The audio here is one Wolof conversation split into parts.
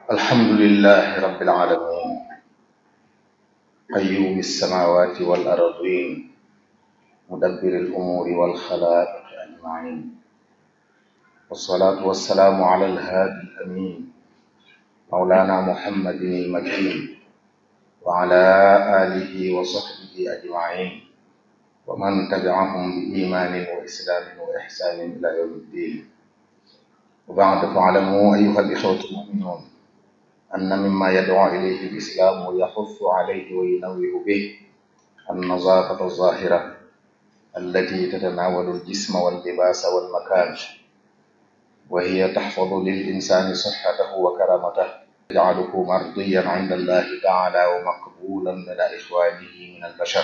الحمد لله رب العالمين قيوم السماوات والأرضين مدبر الأمور والخلائق أجمعين والصلاة والسلام على الهادي الأمين مولانا محمد المكين وعلى آله وصحبه أجمعين ومن تبعهم بإيمان وإسلام وإحسان إلى يوم الدين وبعد فاعلموا أيها الإخوة المؤمنون أن مما يدعو إليه الإسلام ويحث عليه وينوه به النظافة الظاهرة التي تتناول الجسم واللباس والمكان وهي تحفظ للإنسان صحته وكرامته تجعله مرضيا عند الله تعالى ومقبولا لدى إخوانه من البشر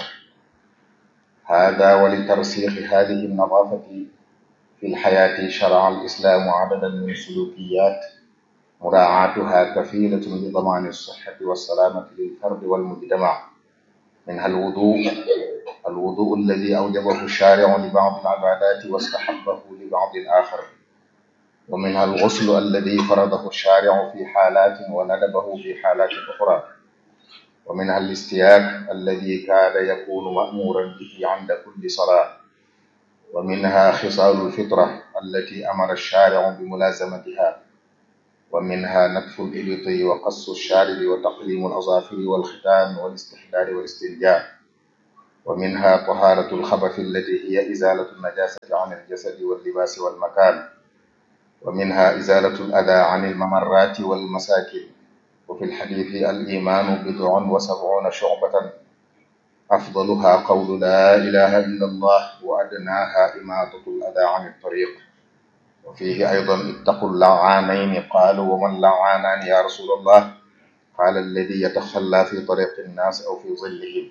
هذا ولترسيخ هذه النظافة في الحياة شرع الإسلام عددا من السلوكيات مراعاتها كفيلة بضمان الصحة والسلامة للفرد والمجتمع منها الوضوء الوضوء الذي أوجبه الشارع لبعض العبادات واستحبه لبعض الآخر ومنها الغسل الذي فرضه الشارع في حالات وندبه في حالات أخرى ومنها الاستياك الذي كاد يكون مأمورا به عند كل صلاة ومنها خصال الفطرة التي أمر الشارع بملازمتها ومنها نتف الإبط وقص الشارب وتقليم الأظافر والختان والاستحلال والاستنجاء ومنها طهارة الخبث التي هي إزالة النجاسة عن الجسد واللباس والمكان ومنها إزالة الأذى عن الممرات والمساكن وفي الحديث الإيمان بضع وسبعون شعبة أفضلها قول لا إله إلا الله وأدناها إماطة الأذى عن الطريق وفيه أيضا اتقوا اللعانين قالوا وما اللعانان يا رسول الله قال الذي يتخلى في طريق الناس أو في ظلهم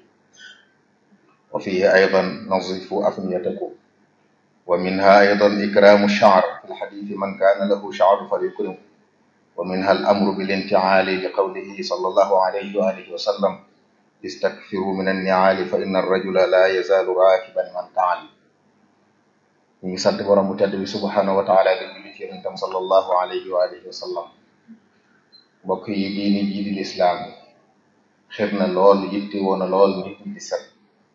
وفيه أيضا نظفوا أفنيتكم ومنها أيضا إكرام الشعر في الحديث من كان له شعر فليكرمه ومنها الأمر بالانتعال لقوله صلى الله عليه وآله وسلم استكثروا من النعال فإن الرجل لا يزال راكبا من تعال ñu ngi sant borom bu tedd bi subhanahu wa taala di julli ci yonentam sallallahu alayhi wa alihi wa sallam mbokk yi diini jii di lislaam xir na lool yitte woon na lool nit ñi di set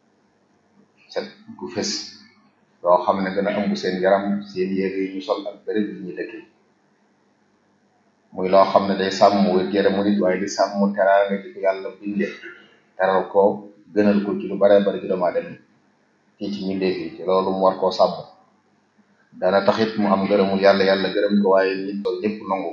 set gu fës loo xam ne dana ëmb seen yaram seen yére yi ñu sol ak béréb yi ñu dëkkee muy loo xam ne day sàmm wér-gu-yaramu nit waaye di sàmm teraanga ji ko yàlla binde teral ko gënal ko ci lu bare bari ci doomu aadama fii ci mbindeef yi te loolu mu war koo sàmm dana taxit mu am gërëmul yàlla yàlla gërëm ko waaye nit loolu ñëpp nangu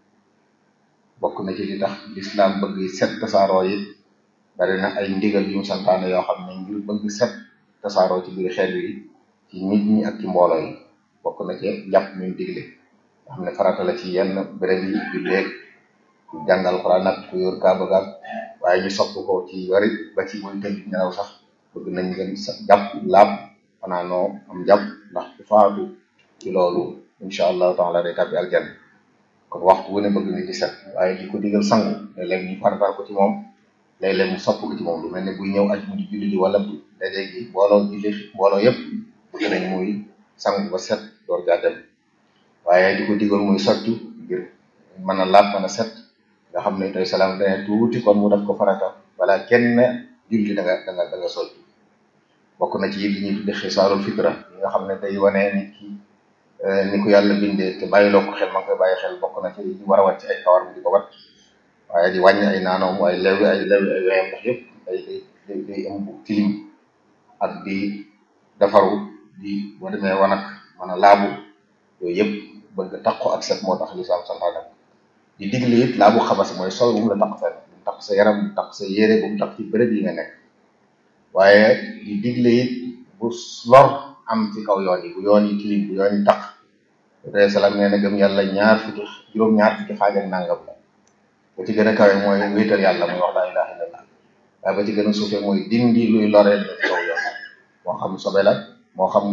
bokk na ci li tax lislaam bëgg set tasaaroo yi bari na ay ndigal yu mu santaane yoo xam ne ngir bëgg set tasaaroo ci biir xeet yi ci nit ñi ak ci mbooloo yi bokk na ci jàpp ñu digle nga xam ne farata la ci yenn béréb yi julleeg ku jàngal Alxuraan nag ku yor kaaba gaal waaye ñu sopp ko ci bari ba ci muy tëdd nelaw sax bëgg nañ ngeen sa jàpp laab xanaa noo am jàpp ndax ku faatu ci loolu incha allahu taala day tàbbi aljanna kon waxtu wu ne bëgg na ci set waaye di ko digal sangu léeg-léeg ñu farataal ko ci moom léeg-léeg mu sopp ko ci moom lu mel ne buy ñëw aj mu di julli ji wala daje gi mbooloo julli mbooloo yëpp bëgg nañ muy sangu ba set door jaa dem waaye di ko digal muy soccu ngir mën a laab mën a set nga xam ne tey salaam dane tuuti kon mu def ko farata wala kenn julli da nga da nga da nga soccu bokk na ci li ñuy tudde xisaalul fitra yi nga xam ne day wane nit ki ni ko yàlla bindee te bàyyiloo ko xel ma ngi koy bàyyi xel bokk na ci li war a wat ci ay kawar mu di ko wat waaye di wàññi ay naanoom waaye lewi ay lewi ay weyam ndax yëpp day day day ëmb tilim ak di defaru di boo demee wanag mën a laabu yooyu yëpp bëgg taqo ak set moo tax lislaam santaane di digle it laabu xabas mooy sol bu mu la taq fenn bu mu taq sa yaram bu mu taq sa yére bu mu taq ci béréb yi nga nekk waaye di digle it bu lor am ci kaw yoon yi bu yoon yi tilim bu yoon yi taq te salaam nee na gëm yàlla ñaar fukki juróom-ñaar fukki xaaj ak nangam la ba ci gën a kawe mooy wéetal yàlla muy wax laa ilaha illallah waaye ba ci gën a suufe mooy dindi luy loreel la ci kaw yoon moo xam sobe la moo xam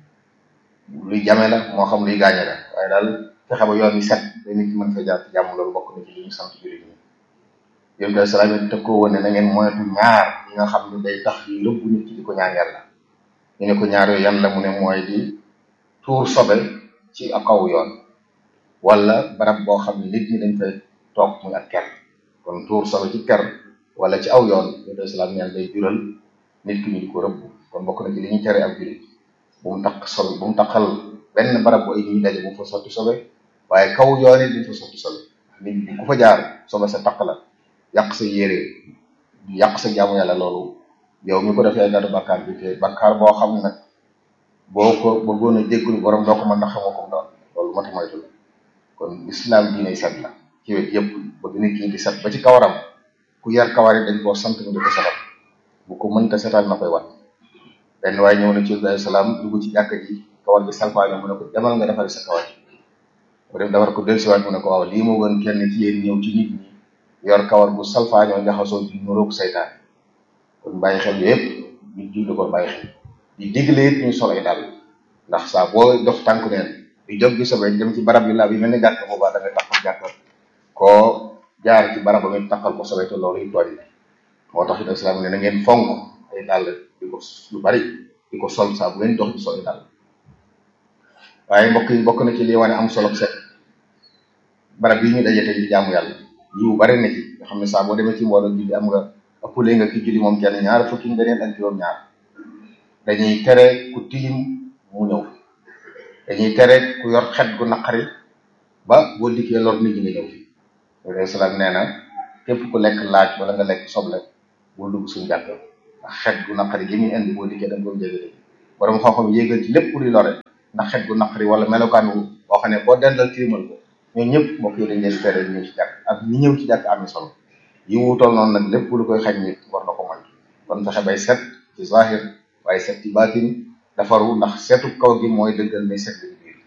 luy jame la moo xam luy gaañe la waaye daal fexe ba yoon yi set ba nit mën fa jaar ci jàmm loolu bokk na ci li ñu sant jullit ñi yéen daal salaam yi teg ko woon ne na ngeen moytu ñaar yi nga xam ne day tax di lëbbu nit ki di ko ñaan yàlla ñu ne ko ñaar yooyu yan la mu ne mooy di tuur sobe ci kaw yoon wala barab boo xam ne nit ñi dañ fay toog muy ak ker kon tuur sobe ci ker wala ci aw yoon yonent islam neen day jural nit ki ñu di ko rëbb kon bokk na ci li ñuy tere ak jullit bu mu taq sobe bu mu taqal benn barab bu ay ñuy daje bu mu fa sotti sobe waaye kaw yoon it bu mu fa sotti sobe nit ñi ku fa jaar sobe sa taq la yàq sa yére yàq sa jaamu yàlla loolu yow mi ko defee gàddu bakkaar bi te bakkaar boo xam ne nag boo ko bëggoon a jéggul borom doo ko mën na xamoo ko mu doon loolu mata moytu la kon islam diine set la ci wet yëpp bëgg nit ki di set ba ci kawaram ku yar kawar yi dañ koo sant mu di ko setal bu ko mënta setal na koy wat benn waaye ñëw na ci alayhi salaam dugg ci jàkka ji kawar gi salfaaño mu ne ko demal nga defari sa kawar bu dem defar ko dellusiwaat mu ne ko waaw lii moo gën kenn ci yéen ñëw ci nit ñi yor kawar bu salfaañoo jaxasoo di nuroog saytaan kon bàyyi xel yëpp ñu julli ko bàyyi xel di digle it ñu sol ay dàll ndax saa boo dox tànk neen di jóg gi sobe dem ci barab yu laab yi mel ni gàtt boobaa da ngay taxal gàttal koo jaar ci barab ba ngeen taxal ko sobe te loolu yi tooñ moo tax it islam ne na ngeen fonk ay dàll di ko lu bari di ko sol saa bu ngeen dox di sol ay dàll waaye mbokk yi bokk na ci li wane am solo set barab yi ñu daje tey di jaamu yàlla yiw bari na ci nga xam ne saa boo demee ci mbooloo julli am nga ëppale nga ki julli moom kenn ñaar fukki ngëneel ak juróom-ñaar dañuy tere ku tilim mu ñëw dañuy tere ku yor xet gu naqari ba boo dikkee lor nit ñi nga ñëw fi alayhi salaam nee na képp ku lekk laaj wala nga lekk soble bul dugg suñu jàkk ndax xet gu naqari gi muy indi boo dikkee da nga ko jégale borom xam-xam yéegal ci lépp luy lore ndax xet gu naqari wala melokaan wu boo xam ne boo dendal tilimal ko ñooñu ñëpp mbokk yi dañ leen tere ñëw ci jàkk ak ñi ñëw ci jàkk amee solo yi wuutool noonu nag lépp lu koy xañ nit war na ko moytu kon fexe bay set ci zahir waaye set ci baatin defaru ndax setu kaw gi mooy dëggal ne set lañu biir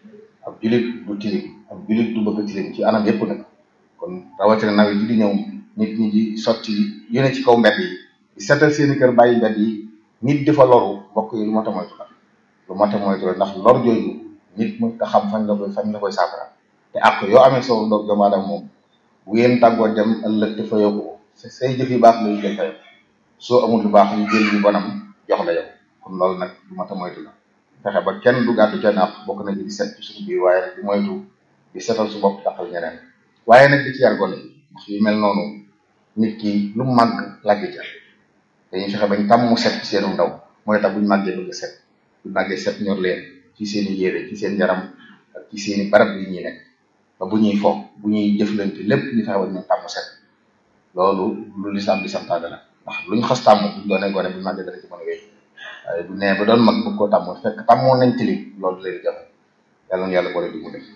ab julit du tilim ab julit du bëgg tilim ci anam yépp nag kon rawatina nawet yi di ñëw nit ñi di sotti yu ne ci kaw mbedd yi di setal seeni kër bàyyi mbedd yi nit di fa loru mbokk yi lu mat a moytu la lu mat a moytu la ndax lor jooju nit mu ta xam fañ la koy fañ la koy saafara te ak yoo amee soo ndox doomu aadama moom bu ngeen tàggoo dem ëllëg te fayoo ko say jëf yu baax la yu jël fayoo soo amul lu baax ñu jël yu bonam jox la yow kon loolu nag lu mat a moytu la fexe ba kenn du gàddu ca naaf bokk na ci di set ci suñu biir waaye nag di moytu di setal su bopp taxal ñeneen waaye nag di ci yar gone ndax yu mel noonu nit ki lu màgg laggi ca dañuy fexe bañ tàmm mu set ci seenu ndaw mooy tax buñ màggee bëgg set buñ màggee set ñor leen ci seen i yére ci seen yaram ak ci seen i barab yi ñuy nekk ba bu ñuy fo bu ñuy jëflante lépp ñu fexe ba ñu tàmm set loolu lu lislaam di santaane la ndax luñ xas tàmm buñ doonee gone buñ màggee dana ci mën a wéy waaye bu nee ba doon mag bëgg koo tàmmoon fekk tàmmoon nañ tilim loolu leen jafe yàlla na yàlla boole di mu def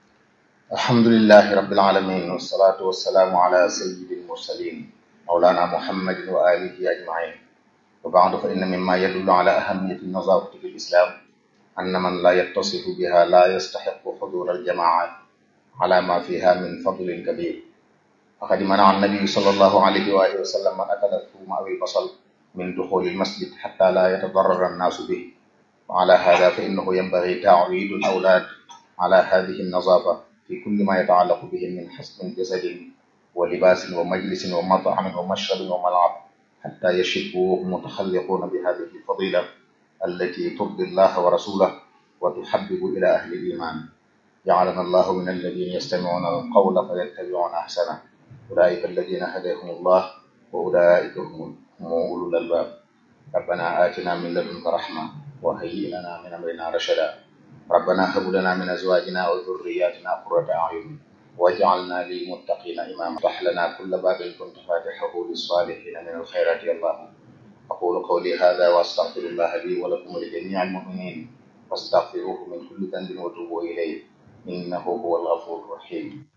alhamdulillahi rabbil alamin wassalatu wassalaamu ala sayyidil mursalin mawlana muhammadin wa alihi ajmain wa ba'du fa inna mimma yadullu ala ahamiyati nazafati fi lislam anna man la yattasifu biha la yastahiqu hudur aljamaat ala ma fiha min fadlin kabir faqad mana'a an-nabiy sallallahu alayhi wa alihi wa sallam man akala thuma aw al-basal من دخول المسجد حتى لا يتضرر الناس به وعلى هذا فإنه ينبغي تعويد الأولاد على هذه النظافة في كل ما يتعلق بهم من حسن جسد ولباس ومجلس ومطعم ومشرب وملعب حتى يشبوا متخلقون بهذه الفضيلة التي ترضي الله ورسوله وتحبب إلى أهل الإيمان جعلنا الله من الذين يستمعون القول فيتبعون أحسنه أولئك الذين هداهم الله وأولئك هم هم أولو الألباب ربنا آتنا من لدنك رحمة وهيئ لنا من أمرنا رشدا ربنا هب لنا من أزواجنا وذرياتنا قرة أعين واجعلنا للمتقين إماما افتح لنا كل باب كنت فاتحه للصالحين من الخيرات يا الله أقول قولي هذا وأستغفر الله لي ولكم ولجميع المؤمنين واستغفروه من كل ذنب وتوبوا إليه إنه هو الغفور الرحيم